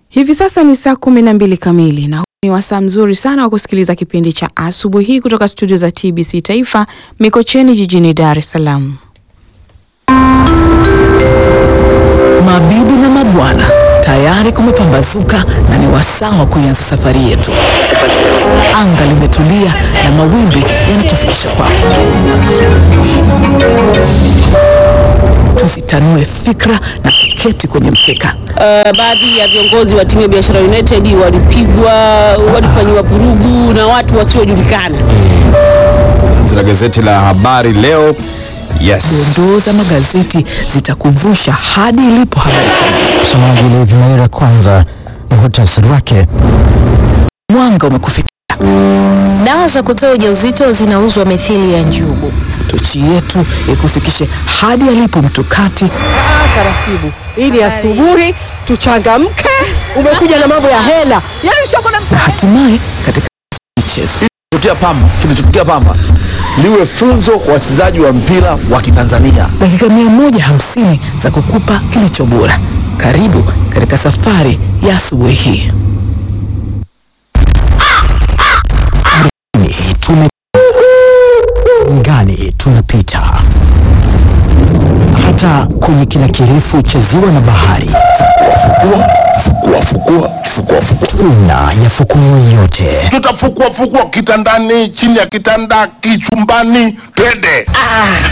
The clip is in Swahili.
Hivi sasa ni saa kumi na mbili kamili na huu ni wasaa mzuri sana wa kusikiliza kipindi cha asubuhi hii kutoka studio za TBC Taifa Mikocheni jijini Dar es Salaam. Mabibi na mabwana, tayari kumepambazuka na ni wasaa wa kuianza safari yetu. Anga limetulia na mawimbi yanatufikisha kwako. Tusitanue fikra na kuketi kwenye mkeka. Uh, baadhi ya viongozi wa timu ya Biashara United walipigwa, walifanyiwa vurugu na watu wasiojulikana. Zina gazeti la habari leo. Yes. Dondoo za magazeti zitakuvusha hadi ilipo habari. Msomaji Levi Maira, kwanza ni muhtasari wake. Mwanga umekufikia. Dawa za kutoa ujauzito zinauzwa mithili ya njugu. Tochi yetu ikufikishe hadi alipo mtukati taratibu. Hii ni asubuhi, tuchangamke. Umekuja na mambo ya hela, yaani usioko na na hatimaye katika michezo. Kilichotokea Pamba, kilichotokea Pamba liwe funzo kwa wachezaji wa mpira wa Kitanzania. dakika 150 za kukupa kilicho bora. Karibu katika safari ya asubuhi hii. Ni tume ngani tunapita hata kwenye kina kirefu cha ziwa na bahari, Fukua, fukua, fukua, fukua. tuna yafukumu yote. tutafukua fukua kitandani, chini ya kitanda, kichumbani, twende.